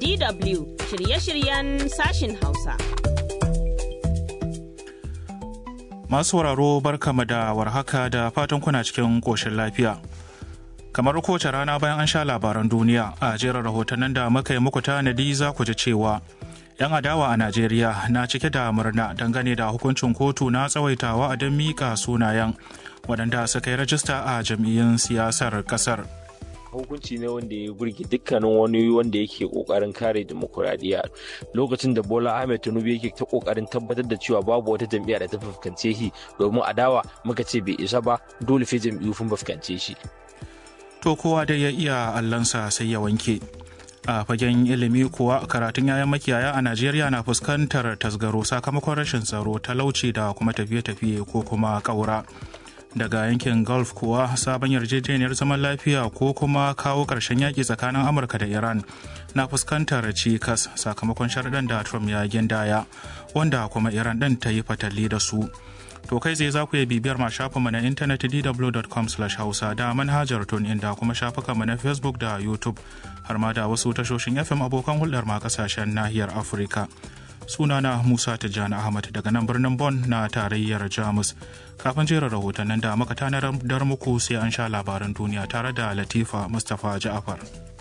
DW shirye-shiryen sashin Hausa. Masu sauraro barkama da warhaka da fatan kuna cikin ƙoshin lafiya. Kamar kowace rana bayan an sha labaran duniya a jerin rahotannin da muka yi muku tanadi za ku ji cewa 'yan adawa a Najeriya na cike da murna dangane da hukuncin kotu na tsawaitawa a don miƙa sunayen waɗanda suka yi rajista a jam'iyyun siyasar ƙasar. hukunci ne wanda ya burge dukkanin wani wanda yake kokarin kare demokuraɗiyya lokacin da bola ahmed tinubu yake ta kokarin tabbatar da cewa babu wata jam'iyya da ta fuskance shi domin adawa muka ce bai isa ba dole sai jam'iyyu sun fuskance shi To kowa dai ya iya allansa sai ya wanke. A fagen ilimi kuwa karatun yayan makiyaya a Najeriya na fuskantar tasgaro sakamakon rashin tsaro talauci da kuma tafiye-tafiye ko kuma ƙaura. daga yankin gulf kuwa sabon yarjejeniyar zaman lafiya ko kuma kawo ƙarshen yaƙi tsakanin amurka da iran na fuskantar cikas sakamakon sharaɗan da trump ya gindaya wanda kuma iran ɗin ta yi fatali da su to kai zai za ku iya bibiyar ma shafinmu na intanet dw.com hausa da manhajar tun inda kuma shafukanmu na facebook da youtube har ma da wasu tashoshin fm abokan hulɗar ma kasashen nahiyar afirka sunana musa tijjani ahmad daga nan birnin Bon na tarayyar jamus kafin jerin rahotannin da muka tanadar muku sai an sha labaran duniya tare da latifa mustapha ja'afar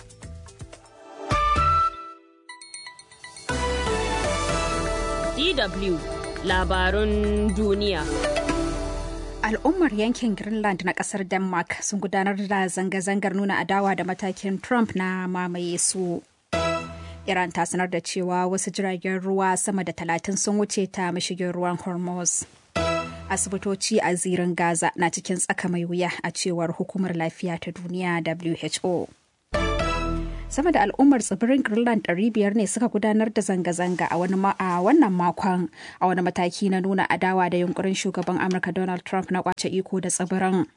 DW labarun duniya. Al'ummar yankin Greenland na kasar Denmark sun gudanar da zanga-zangar nuna adawa da matakin Trump na mamaye su. Iran ta sanar da cewa wasu jiragen ruwa sama da talatin sun wuce ta mashigin ruwan Hormuz. Asibitoci a zirin Gaza na cikin tsaka mai wuya a cewar hukumar lafiya ta duniya WHO. Sama da al'ummar tsibirin Greenland 500 ne suka gudanar da zanga-zanga a wannan makon a wani mataki na nuna adawa da yunkurin shugaban Amurka Donald Trump na kwace iko da tsibirin.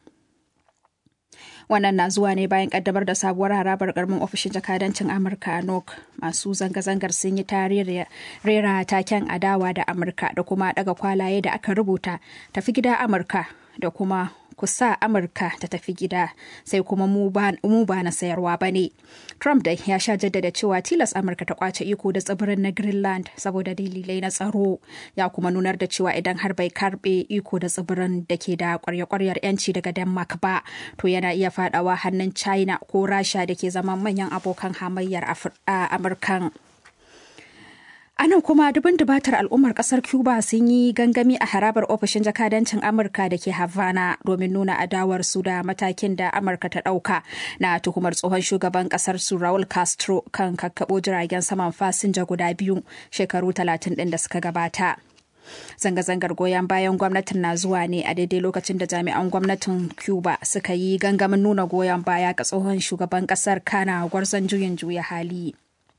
wannan na zuwa ne bayan kaddamar da sabuwar harabar garmin ofishin jakadancin amurka a nok masu zanga-zangar sun yi tarihi rera taken adawa da amurka da kuma daga kwalaye da aka rubuta tafi gida amurka da kuma kusa amurka ta tafi gida sai kuma mu ba na sayarwa ba ne trump da ya sha jaddada cewa tilas amurka ta kwace iko da tsibirin na greenland saboda dalilai na tsaro ya kuma nunar da cewa idan har bai karbe iko da tsibirin da ke da kwarya-kwaryar yanci daga denmark ba to yana iya fadawa hannun china ko rasha da ke zama manyan abokan hamayyar amurkan A nan kuma dubin dubatar al'ummar kasar Cuba sun yi gangami a harabar ofishin jakadancin Amurka da ke Havana domin nuna adawar su da matakin da Amurka ta ɗauka na tuhumar tsohon shugaban kasar su Raul Castro kan kakkaɓo jiragen saman fasinja guda biyu shekaru talatin ɗin da suka gabata. Zanga-zangar goyon bayan gwamnatin na zuwa ne a daidai lokacin da jami'an gwamnatin Cuba suka yi gangamin nuna goyon baya ga tsohon shugaban kasar Kana gwarzon juyin juya hali.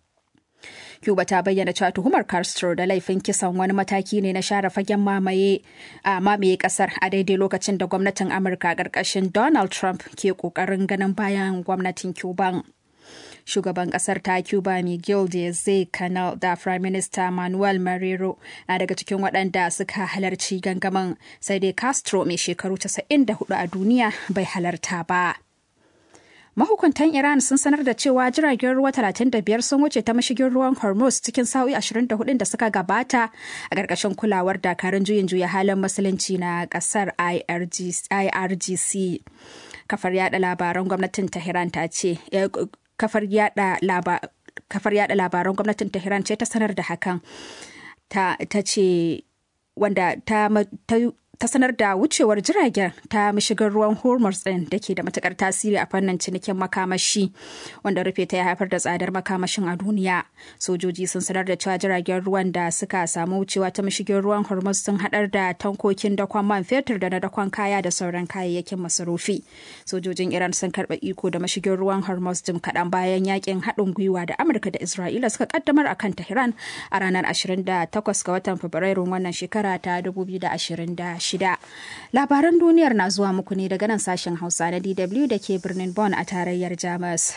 Cuba ta bayyana cewa tuhumar Castro da laifin kisan wani mataki ne na share fagen mamaye a mamaye kasar a daidai lokacin da gwamnatin Amurka ƙarƙashin Donald Trump ke ƙoƙarin ganin bayan gwamnatin Cuban. Shugaban kasar ta Cuba Miguel Diaz Canel da Prime Minister Manuel Marrero na daga cikin waɗanda suka halarci gangamin sai dai Castro mai shekaru 94 a duniya bai halarta ba. Mahukuntan Iran sun sanar da cewa jiragen ruwa 35 sun wuce ta mashigin ruwan Hormuz cikin sa'o'i 24 da suka gabata a ƙarƙashin kulawar dakarun juyin juya halin musulunci na ƙasar IRGC. Kafar yada labaran gwamnatin Tehran ta ce kafar yada labaran gwamnatin Tehran ce ta sanar da hakan ta ce wanda ta ta sanar da wucewar jiragen ta mashigar ruwan hormuz din da ke da matukar tasiri a fannin cinikin makamashi wanda rufe ta ya haifar da tsadar makamashin a duniya sojoji sun sanar da cewa jiragen ruwan da suka samu wucewa ta mashigin ruwan hormuz sun hadar da tankokin dakon man fetur da na dakon kaya da sauran kayayyakin masarufi sojojin iran sun karba iko da mashigin ruwan hormuz jim kaɗan bayan yakin haɗin gwiwa da amurka da isra'ila suka kaddamar akan tehran a ranar 28 ga watan fabrairun wannan shekara ta 2026 shida. Labaran duniyar na zuwa muku ne daga nan sashen Hausa na DW da ke birnin Bonn a tarayyar Jamus.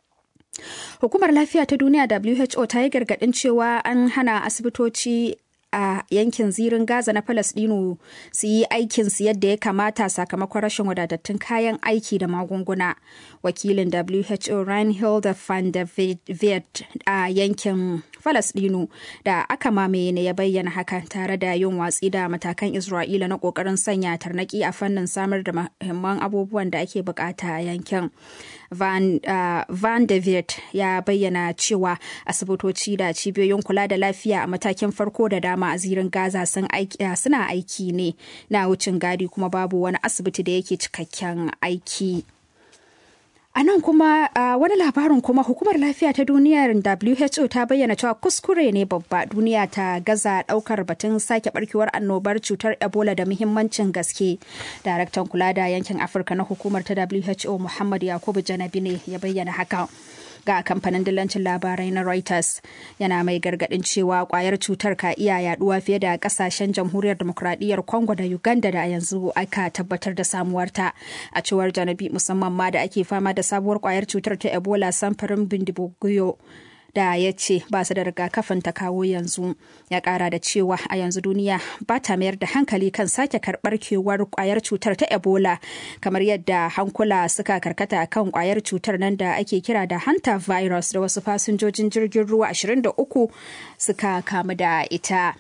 Hukumar Lafiya ta Duniya WHO ta yi gargaɗin cewa an hana asibitoci a yankin zirin Gaza na Falasɗinu su yi aikinsu yadda ya kamata sakamakon rashin wadatattun kayan aiki da magunguna. Wakilin WHO Reinhold van der Vet a yankin Falasɗinu da aka mamaye ne ya bayyana hakan tare da yin watsi da matakan Isra'ila na ƙoƙarin sanya tarnaki a fannin samar da muhimman abubuwan da ake bukata a yankin. Van, uh, Van de Vet ya bayyana cewa asibitoci da cibiyoyin kula da lafiya a matakin farko da dama a zirin Gaza sun aiki, uh, suna aiki ne na wucin gadi kuma babu wani asibiti da yake cikakken aiki. A nan kuma uh, wani labarin kuma hukumar lafiya ta duniyar WHO ta bayyana cewa kuskure ne babba duniya ta gaza daukar batun sake barkewar annobar cutar Ebola da muhimmancin gaske. Daraktan kula da yankin Afirka na hukumar ta WHO Muhammad Yakubu Janabi ne ya bayyana haka. ga kamfanin dillancin labarai na Reuters yana mai gargadin cewa kwayar cutar ka iya yaduwa fiye da kasashen jamhuriyar demokradiyyar Congo da Uganda da yanzu aka tabbatar da samuwarta a cewar janabi musamman ma da ake fama da sabuwar kwayar cutar ta Ebola samfurin bindibuguyo. da ya ce ba su da rigakafin ta kawo yanzu ya kara da cewa a yanzu duniya ba ta mayar da hankali kan sake karbar kewar kwayar cutar ta ebola kamar yadda hankula suka karkata kan kwayar cutar nan da ake kira da hanta virus da wasu fasinjojin jirgin ruwa 23 suka kamu da ita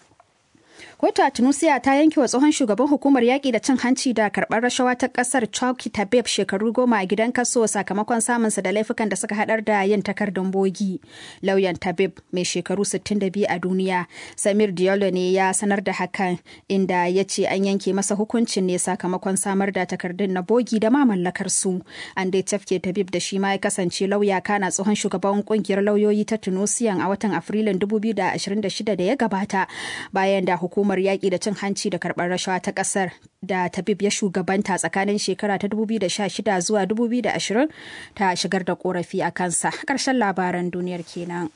Kotu a Tunusia ta yanke wa tsohon shugaban hukumar yaƙi da cin hanci da karɓar rashawa ta ƙasar Chauki Tabeb shekaru goma a gidan kaso sakamakon samunsa da laifukan da suka haɗar da yin takardun bogi. Lauyan Tabeb mai shekaru 62 a duniya, Samir Diallo ne ya sanar da hakan inda ya ce an yanke masa hukuncin ne sakamakon samar da takardun na bogi da ma mallakar su. An dai tafke Tabeb da shi ma ya kasance lauya kana tsohon shugaban kungiyar lauyoyi ta Tunusiyan a watan Afrilun 2026 da ya gabata bayan da hukumar hukumar yaƙi da cin hanci da karɓar rashawa ta ƙasar da tabib ya shugabanta tsakanin shekara ta 2016 zuwa 2020 ta shigar da ƙorafi a kansa ƙarshen labaran duniyar kenan.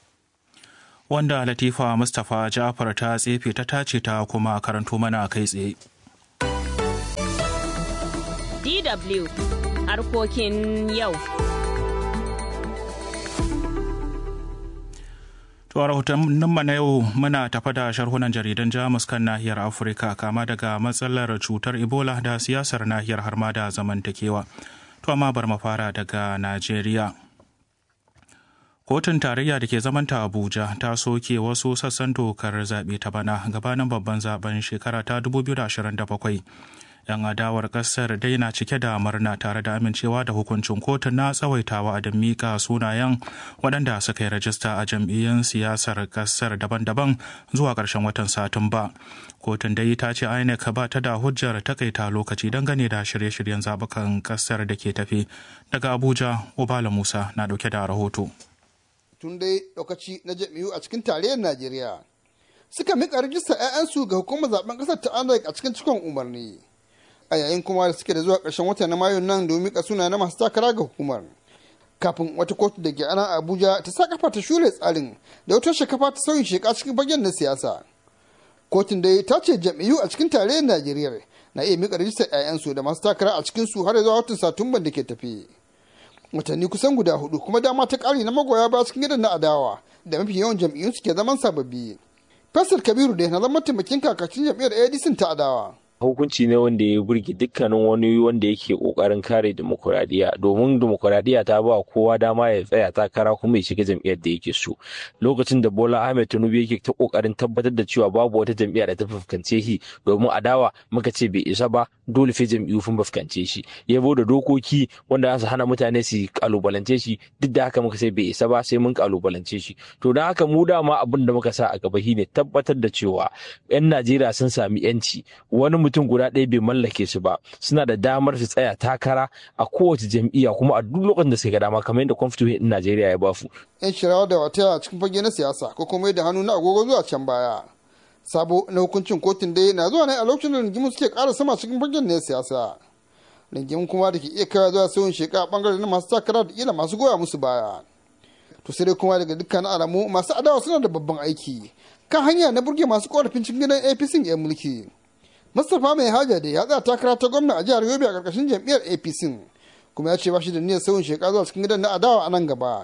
Wanda Latifa Mustapha Ja'far ta tsefe ta tace ta kuma karanto mana kai tsaye. DW harkokin yau. To a rahotanninmu na yau muna tafa da sharhunan jaridan Jamus kan nahiyar Afirka kama daga matsalar cutar Ebola da siyasar nahiyar har ma da zamantakewa. To amma bar mu fara daga Najeriya. Kotun tarayya da ke zamanta Abuja ta soke wasu sassan dokar zaɓe ta bana gabanin babban zaben shekara ta 2027. 'yan adawar kasar dai na cike da murna tare da amincewa da hukuncin kotun na tsawaitawa da mika sunayen waɗanda suka yi rajista a jam'iyyun siyasar kasar daban-daban zuwa ƙarshen watan satumba kotun dai ta ce inec ba ta da hujjar takaita lokaci dangane da shirye-shiryen zaɓukan kasar da ke tafi daga abuja obala musa na ɗauke da rahoto tun dai lokaci na jam'iyyu a cikin tarayyar najeriya suka mika rajistar 'ya'yansu ga hukumar zaben ƙasar ta inec a cikin cikon umarni a yayin kuma da suke da zuwa ƙarshen wata na mayun nan domin mika suna na masu takara ga hukumar kafin wata kotu da ke ana abuja ta sa kafa ta shure tsarin da wata shakafa ta sauyin sheka cikin fagen na siyasa kotun dai ta ce jam'iyyu a cikin tarayyar najeriya na iya mika rajistar 'ya'yansu da masu takara a cikin su har zuwa watan satumban da ke tafi watanni kusan guda hudu kuma dama ta ƙari na magoya ba cikin gidan na adawa da mafi yawan jam'iyyun suke zaman sababbi Faisal Kabiru da na zama mataimakin kakacin jam'iyyar ADC ta adawa. hukunci ne wanda ya burge dukkanin wani wanda yake kokarin kare demokuraɗiyya domin demokuraɗiyya ta ba kowa dama ya tsaya takara kuma ya shiga jam'iyyar da yake so lokacin da bola ahmed tinubu yake ta kokarin tabbatar da cewa babu wata jam'iyya da ta fuskance shi domin adawa muka ce bai isa ba dole sai jam'iyyu sun fuskance shi ya da dokoki wanda za su hana mutane su kalubalance shi duk da haka muka ce bai isa ba sai mun kalubalance shi to don haka mu dama abin da muka sa a gaba shine tabbatar da cewa 'yan najeriya sun sami 'yanci wani mutum guda ɗaya bai mallake su ba suna da damar su tsaya takara a kowace jam'iyya kuma a duk lokacin da suka ga dama kamar yadda constitution din Najeriya ya bafu. Yan shirawa da wata a cikin fage na siyasa ko kuma da hannu na agogo zuwa can baya. Sabo na hukuncin kotun dai na zuwa ne a lokacin da rigimu suke ƙara sama cikin fagen na siyasa. Rigimu kuma da ke iya kaiwa zuwa sauyin sheka a bangare na masu takara da kila masu goya musu baya. To sai dai kuma daga dukkan alamu masu adawa suna da babban aiki kan hanya na burge masu korafin cikin gidan APC 'yan mulki. Mustapha mai haja da ya tsaya takara ta gwamna a jihar Yobe a karkashin jam'iyyar APC kuma ya ce ba shi da niyyar sauyin shekaru zuwa cikin gidan na adawa a nan gaba.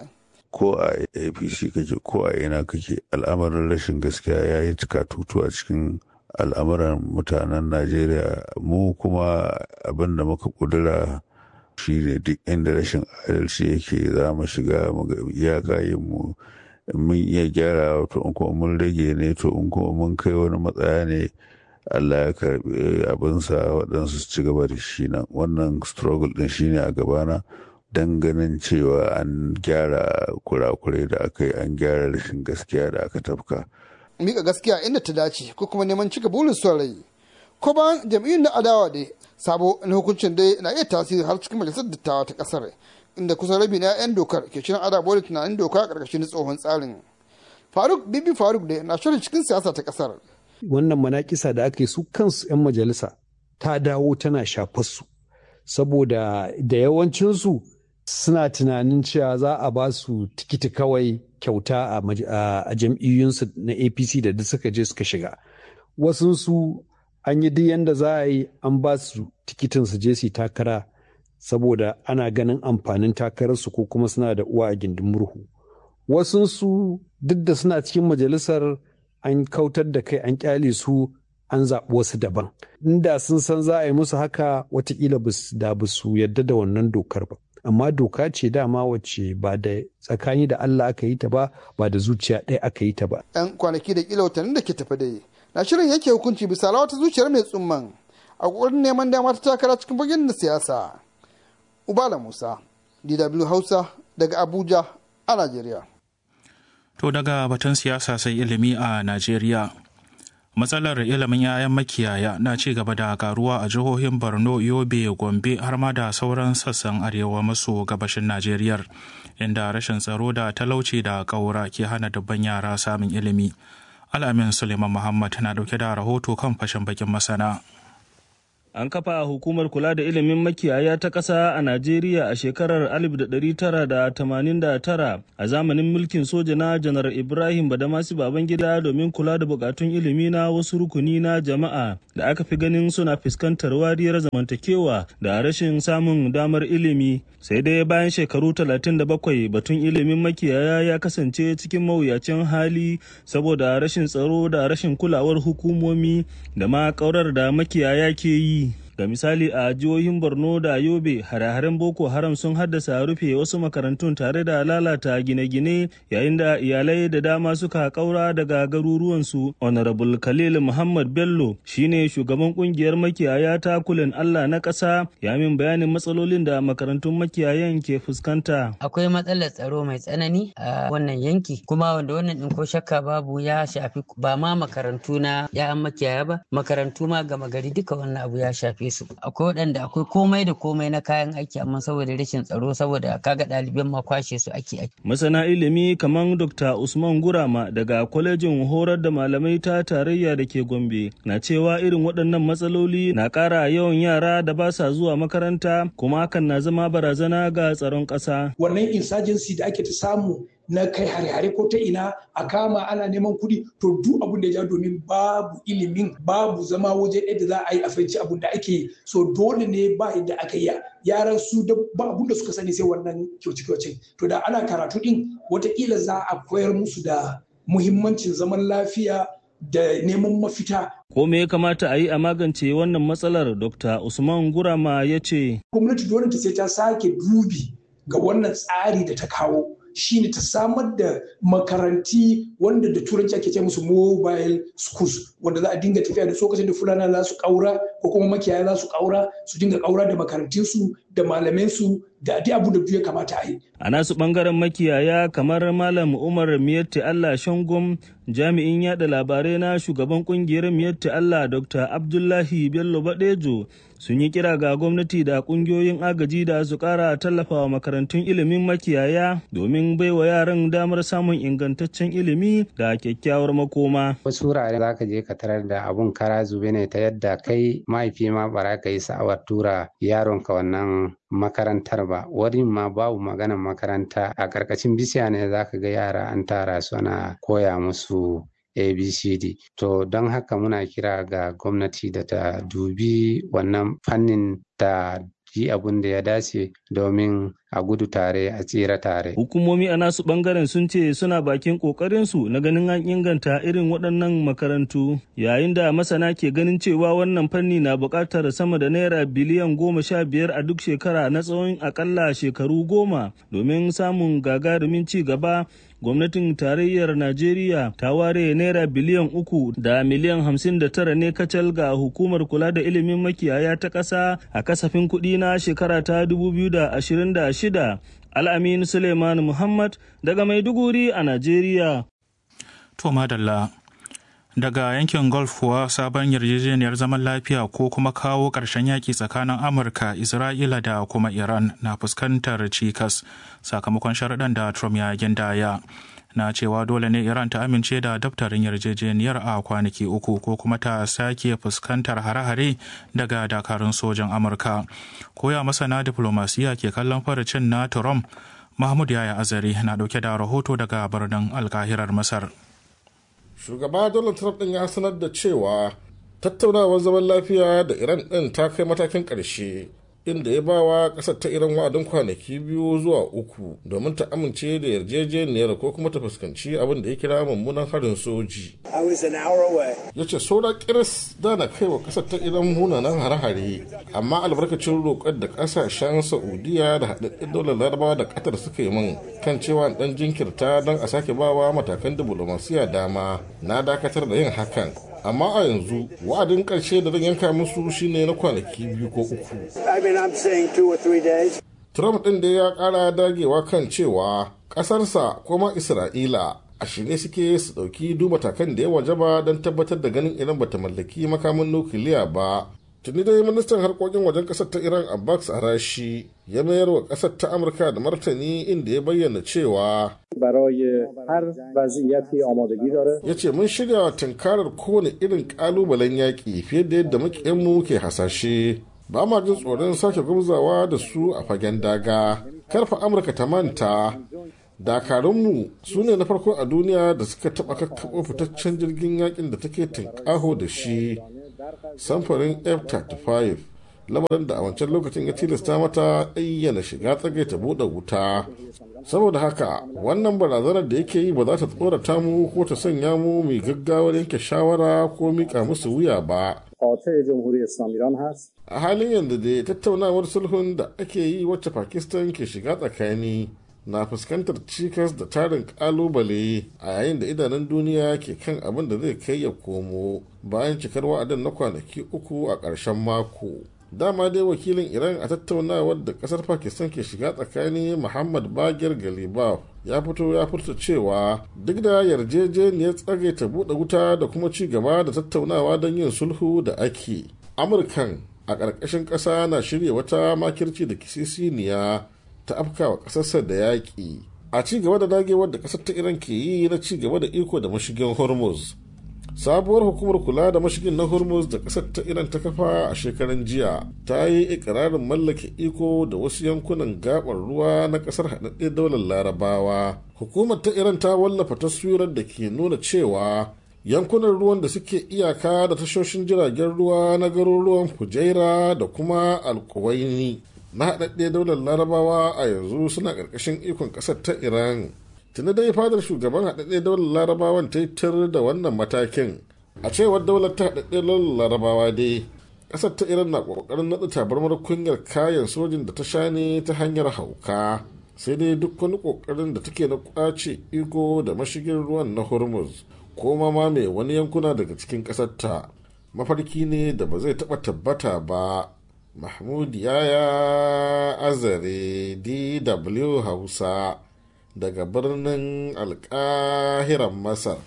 ko a apc kake ko a ina kake al'amarin rashin gaskiya ya yi tutu a cikin al'amuran mutanen najeriya mu kuma abin da muka kudura shi ne duk inda rashin adalci yake za mu shiga mu ga iyaka yin mu mun iya gyara to in kuma mun rage ne to in kuma mun kai wani matsaya ne Allah ya karbi abinsa waɗansu su ci gaba da shi nan wannan struggle din shine a gabana don ganin cewa an gyara kurakurai da aka yi an gyara rashin gaskiya da aka tafka. Mika gaskiya inda ta dace ko kuma neman cika burin son rai. Ko bayan jam'iyyun na adawa dai sabo na hukuncin dai na iya tasiri har cikin majalisar dattawa ta kasar inda kusan rabi na 'yan dokar ke shirin adawa da tunanin doka a ƙarƙashin tsohon tsarin. Faruk Bibi Faruk dai na shirin cikin siyasa ta kasar. Wannan manakisa da aka yi su kansu 'yan majalisa ta dawo tana shafar su saboda da yawancinsu suna tunanin cewa za a ba su tikiti kawai kyauta a jam'iyyunsu na apc da duk suka je suka shiga wasunsu an yi duk yadda za a yi an ba su tikitin su je su takara saboda ana ganin amfanin takararsu ko kuma suna da uwa a gindin murhu wasunsu duk da suna cikin majalisar an kautar da kai an kyale su an zaɓi wasu daban inda sun san za a yi musu haka watakila da ba su yadda da wannan dokar ba amma doka ce dama wacce ba da tsakani da Allah aka yi ta ba ba da zuciya ɗaya aka yi ta ba. Yan kwanaki da kila watannin da ke tafi da na shirin yanke hukunci bisa wata zuciyar mai tsumman a ƙoƙarin neman dama ta takara cikin fagen da siyasa. Ubala Musa, DW Hausa daga Abuja a Najeriya. To daga batun siyasa sai ilimi a Najeriya. matsalar ilimin 'ya'yan makiyaya na ci gaba da karuwa a jihohin borno yobe gombe har ma da sauran sassan arewa maso gabashin najeriya inda rashin tsaro da talauci da ƙaura ke hana dubban yara samun ilimi al'amin suleiman muhammad na dauke da rahoto kan fashin bakin masana An kafa hukumar kula da ilimin makiyaya ta ƙasa a Najeriya a shekarar 1989 a zamanin mulkin soja na Janar Ibrahim Badamasi Babangida domin kula da bukatun ilimi na wasu rukuni na jama'a da aka fi ganin suna fuskantar wariyar zamantakewa da rashin samun damar ilimi. Sai dai bayan shekaru 37 batun ilimin makiyaya ya kasance cikin mawuyacin hali saboda rashin tsaro da rashin kulawar hukumomi da ma ƙaurar da makiyaya ke yi. ga misali a jihohin borno da yobe hare-haren boko haram sun haddasa rufe wasu makarantun tare da lalata gine-gine yayin da iyalai da dama suka kaura daga garuruwansu honorable khalil muhammad bello shine shugaban kungiyar makiyaya ta kulin allah na ƙasa ya min bayanin matsalolin da makarantun makiyayan ke fuskanta akwai matsalar tsaro mai tsanani a wannan yanki kuma wanda wannan din ko shakka babu ya shafi ba ma makarantu na ya'yan makiyaya ba makarantu ma gama gari duka wannan abu ya shafi su akwai waɗanda akwai komai da komai na kayan aiki amma saboda rashin tsaro saboda kaga ɗaliban ma kwashe su ake ake. masana ilimi kamar dr usman gurama daga kwalejin horar da malamai ta tarayya da ke gombe na cewa irin waɗannan matsaloli na ƙara yawan yara da ba sa zuwa makaranta kuma hakan na zama barazana ga tsaron ƙasa. wannan insurgency da ake ta samu na kai hare-hare ko ta ina a kama ana neman kuɗi to duk abun da ya ja domin babu ilimin babu zama waje ɗaya da za a yi a fahimci abun da ake yi so dole ne ba yadda aka yi yaran su da ba abun da suka sani sai wannan kyauce-kyauce to da ana karatu din watakila za a koyar musu da muhimmancin zaman lafiya da neman mafita. Ko me ya kamata a yi a magance wannan matsalar Dr. Usman Gurama ya ce. Gwamnati dole ta sai ta sake dubi ga wannan tsari da ta kawo. shine ta samar da makaranti wanda da turanci ake ce musu mobile schools wanda za a dinga tafiya da lokacin da fulana za su kaura ko kuma makiyaya za su kaura su dinga kaura da makarantinsu da malamansu da duk abu da ya kamata a yi. A nasu bangaren makiyaya kamar Malam Umar Miyatti Allah Shangom jami'in yada labarai na shugaban kungiyar Miyatti Allah Dr. Abdullahi Bello Badejo sun yi kira ga gwamnati da kungiyoyin agaji da su kara tallafawa makarantun ilimin makiyaya domin baiwa yaran damar samun ingantaccen ilimi da kyakkyawar makoma. Wasu wurare za ka je ka tarar da abun kara zube ne ta yadda kai mahaifi ma bara ka yi sa'awar tura yaronka wannan makarantar ba wurin ma babu maganan makaranta a ƙarƙashin bishiya ne za ka ga yara an tara su ana koya musu abcd to don haka muna kira ga gwamnati da ta dubi wannan fannin da yi abun da ya dace domin a gudu tare a tsira tare. Hukumomi a nasu bangaren sun ce suna bakin kokarinsu na ganin an inganta irin waɗannan makarantu yayin da masana ke ganin cewa wannan fanni na buƙatar sama da naira biliyan goma sha biyar a duk shekara na tsawon akalla shekaru goma domin samun gagarumin ci gaba gwamnatin tarayyar najeriya ta ware naira biliyan uku da miliyan hamsin da tara ne kacal ga hukumar kula da ilimin makiyaya ta ƙasa a kasafin kuɗi na shekara ta 2026 al'amin suleiman muhammad daga maiduguri a najeriya to madalla daga yankin gulf kuwa sabon yarjejeniyar zaman lafiya ko kuma kawo ƙarshen yaƙi tsakanin amurka isra'ila da kuma iran na fuskantar cikas sakamakon sharaɗan da trump ya gindaya na cewa dole ne iran ta amince da daftarin yarjejeniyar a kwanaki uku ko kuma ta sake fuskantar hare-hare daga dakarun sojan amurka koya masana diplomasiya ke kallon farcin na trump mahmud yaya azari na dauke da rahoto daga birnin alkahirar masar shugaba donald trump din ya sanar da cewa tattaunawar zaman lafiya da iran din ta kai matakin ƙarshe inda ya bawa ƙasar ta iran wa'adin kwanaki biyu zuwa uku domin ta amince da yarjejeniyar ko kuma ta fuskanci abin da ya kira mummunan harin soji ya ce saura kiris da na kai wa ƙasar ta iran munanan hare-hare amma albarkacin roƙar da ƙasashen saudiya da haɗaɗɗen daular larabawa da ƙatar suka yi min kan cewa ɗan jinkirta don a sake bawa matakan diplomasiya dama na dakatar da yin hakan amma a yanzu wa'adin ƙarshe da zan yanka musu shine na kwanaki biyu ko uku. Trump ɗin da ya ƙara dagewa kan cewa ƙasarsa kuma Isra'ila a shirye suke su ɗauki duba takan da ya wajaba don tabbatar da ganin Iran bata mallaki makamin nukiliya ba. Tuni dai ministan harkokin wajen ƙasar ta Iran Abbas Arashi ya mayar wa ƙasar ta Amurka da martani inda ya bayyana cewa ya ce mun shirya tunkarar kowane irin kalubalen yaƙi fiye da yadda makiyanmu ke hasashe ba ma jin tsoron sake gwamzawa da su a fagen daga karfa amurka ta manta dakarunmu su ne na farko a duniya da suka taɓa kakkaɓo fitaccen jirgin yakin da take tunƙaho da shi samfurin f-35 lamarin da a wancan lokacin ya tilasta mata ayyana shiga tsage ta buɗe wuta saboda haka wannan barazanar da yake yi ba za ta tsorata mu ko ta sanya mu mai gaggawar yanke shawara ko mika musu wuya ba a halin yanzu da tattaunawar sulhun da ake yi wacce pakistan ke shiga tsakani na fuskantar cikas da tarin kalubale a yayin da idanun duniya ke kan abin da zai kai ya komo bayan cikar wa'adin na kwanaki uku a ƙarshen mako dama dai wakilin iran a tattaunawar da kasar pakistan ke shiga tsakani muhammad bagir galibaf ya fito ya furta cewa duk da yarjejeniyar tsage ta buɗe wuta da kuma ci gaba da tattaunawa don yin sulhu da ake amurkan a ƙarƙashin ƙasa na shirya wata makirci da kisisiniya ta afkawa ƙasarsa da yaƙi a ci gaba da dagewar da ƙasar ta iran ke yi na ci gaba da iko da mashigin hormuz sabuwar hukumar kula da mashigin na hormuz da kasar ta iran ta kafa a shekaran jiya ta yi ikirarin mallake iko da wasu yankunan gabar ruwa na kasar haɗaɗɗe daular larabawa hukumar ta iran ta wallafa taswirar da ke nuna cewa yankunan ruwan da suke iyaka da tashoshin jiragen ruwa na garuruwan fujaira da kuma alkuwaini na haɗaɗɗe daular larabawa a yanzu suna ƙarƙashin ikon ƙasar ta iran tuni dai fadar shugaban haɗaɗɗe daular larabawan ta yi tir da wannan matakin a cewar daular ta haɗaɗɗe daular larabawa dai ƙasar ta iran na ƙoƙarin naɗa tabarmar kunyar kayan sojin da ta sha ne ta hanyar hauka sai dai duk wani ƙoƙarin da take na ƙwace iko da mashigin ruwan na hormuz ko ma mai wani yankuna daga cikin ƙasar ta mafarki ne da ba zai taɓa tabbata ba mahmud yaya azare dw hausa daga birnin alkahiran masar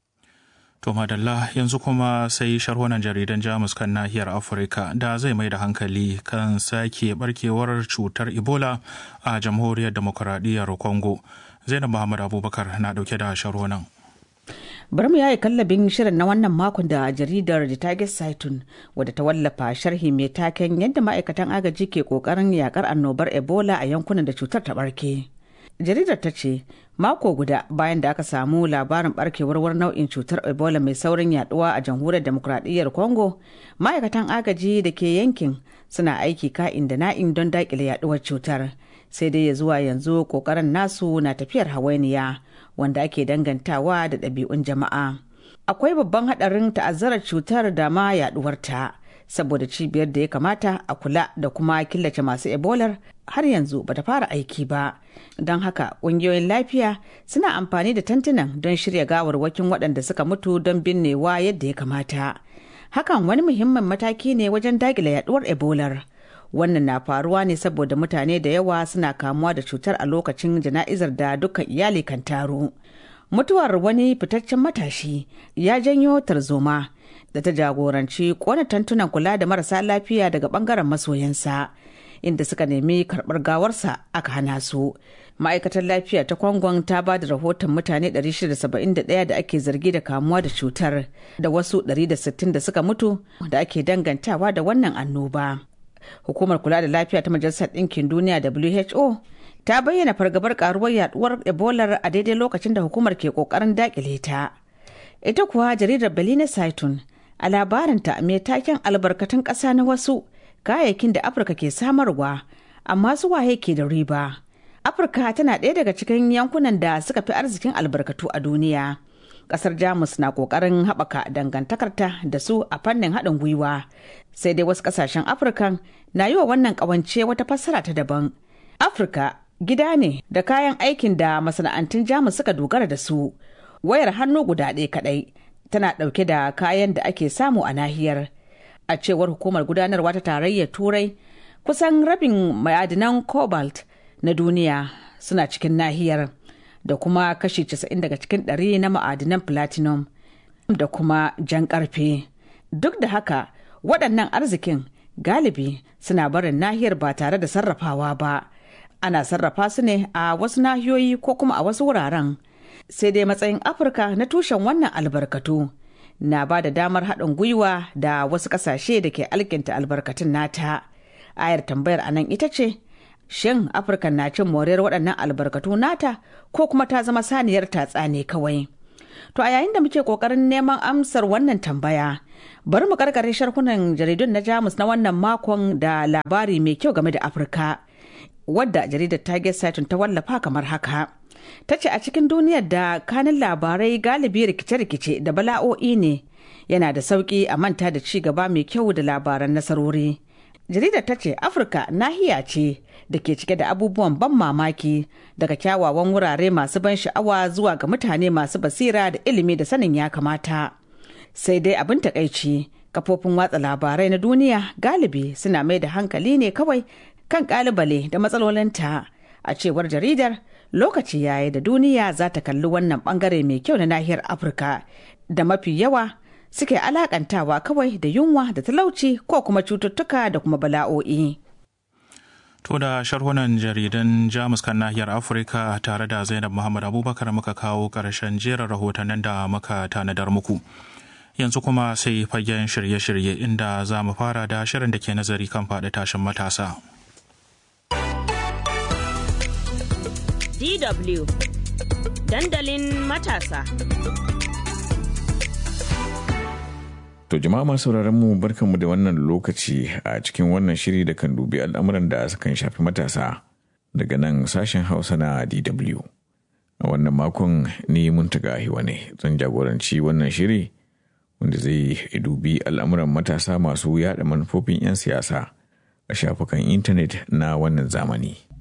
To madalla yanzu kuma sai sharhunan jaridan Jamus kan nahiyar Afirka da zai mai da hankali kan sake barkewar cutar Ebola a jamhuriyar demokuraɗiyyar Congo. Zainab Muhammad Abubakar na ɗauke da sharhunan. bari mu yayi kallabin shirin na wannan makon da jaridar the target saitun wadda ta wallafa sharhi mai taken yadda ma'aikatan agaji ke kokarin yakar annobar ebola a yankunan da cutar ta barke jaridar ta ce mako guda bayan da aka samu labarin barkewar wani nau'in cutar ebola mai saurin yaduwa a jamhuriyar demokuraɗiyyar congo ma'aikatan agaji da ke yankin suna aiki ka'in da na'in don dakile yaduwar cutar sai dai ya zuwa yanzu kokarin nasu na tafiyar hawainiya wanda ake dangantawa da ɗabi'un jama'a akwai babban haɗarin ta'azzarar cutar da ma yaɗuwarta saboda cibiyar da ya kamata a kula da kuma killace masu ebolar har yanzu bata fara aiki ba don haka ƙungiyoyin lafiya suna amfani da tantunan don shirya gawarwakin waɗanda suka mutu don binnewa yadda ya kamata hakan wani muhimmin mataki ne wajen dakile yaduwar ebolar wannan na faruwa ne saboda mutane da yawa suna kamuwa da cutar a lokacin jana'izar da dukkan iyali kan taru mutuwar wani fitaccen matashi ya janyo tarzoma da ta jagoranci kona tantunan kula da marasa lafiya daga bangaren masoyansa inda suka nemi karɓar gawarsa aka hana su ma'aikatar lafiya ta kwangon ta ba da rahoton mutane 671 da ake zargi da kamuwa da cutar da wasu 160 da suka mutu da ake dangantawa da wannan annoba hukumar kula da lafiya ta majalisar ɗinkin duniya who ta bayyana fargabar karuwar yaduwar ebola a daidai lokacin da hukumar ke kokarin dakile ta ita kuwa jaridar belina saitun a labarinta mai taken albarkatun ƙasa na wasu kayayyakin da afirka ke samarwa amma su waye ke da riba afirka tana ɗaya daga cikin yankunan da suka fi arzikin albarkatu a duniya ƙasar jamus na ƙoƙarin haɓaka dangantakarta da su a fannin haɗin gwiwa sai dai wasu ƙasashen afirkan na yi wa wannan ƙawance wata fassara ta daban afirka gida ne da kayan aikin da masana'antun jamus suka dogara da su wayar hannu guda ɗaya kaɗai tana ɗauke da kayan da ake samu a nahiyar a cewar hukumar gudanarwa ta tarayyar turai kusan rabin ma'adinan cobalt na duniya suna cikin nahiyar da kuma kashi 90 daga cikin ɗari na ma'adinan platinum da kuma jan karfe duk da haka waɗannan arzikin galibi suna barin nahiyar ba tare da sarrafawa ba ana sarrafa su ne a wasu nahiyoyi ko kuma a wasu wuraren sai dai matsayin afirka na tushen wannan albarkatu na ba da damar haɗin gwiwa da wasu ƙasashe da ke alkinta albarkatun nata ayar tambayar a nan ita ce shin afirka na cin moriyar waɗannan albarkatu nata ko kuma ta zama saniyar tatsa ne kawai to a yayin da muke ƙoƙarin neman amsar wannan tambaya bari mu karkare sharhunan jaridun na jamus na wannan makon da labari mai kyau game da afirka wadda jaridar target satin ta wallafa kamar haka ta ce a cikin duniyar da kanin labarai galibi rikice-rikice da bala'o'i ne yana da sauƙi a manta da ci gaba mai kyau da labaran nasarori jaridar ta ce afirka nahiya ce da ke cike da abubuwan ban mamaki daga kyawawan wurare masu ban sha'awa zuwa ga mutane masu basira da ilimi da sanin ya kamata sai dai abin takaici kafofin watsa labarai na duniya galibi suna mai da hankali ne kawai kan kalibale da matsalolinta a cewar jaridar lokaci yayi da duniya za ta kalli wannan bangare mai kyau na nahiyar afirka da mafi yawa suke alakantawa kawai da yunwa da talauci ko kuma cututtuka da kuma bala'o'i. To da sharhunan jaridan Jamus kan nahiyar Afirka tare da Zainab Muhammad Abubakar muka kawo ƙarshen jerin rahotannin da muka tanadar muku. Yanzu kuma sai fagen shirye-shirye inda za mu fara da shirin da ke nazari kan faɗi tashin matasa. DW Dandalin matasa. To jama'a masu mu barkanmu da wannan lokaci a cikin wannan shiri da kan dubi al'amuran da sukan shafi matasa daga nan sashen Hausa na DW. A wannan makon ni muntaga hiwa ne zan jagoranci wannan shiri wanda zai dubi al'amuran matasa masu yada manufofin 'yan siyasa a shafukan intanet na wannan zamani.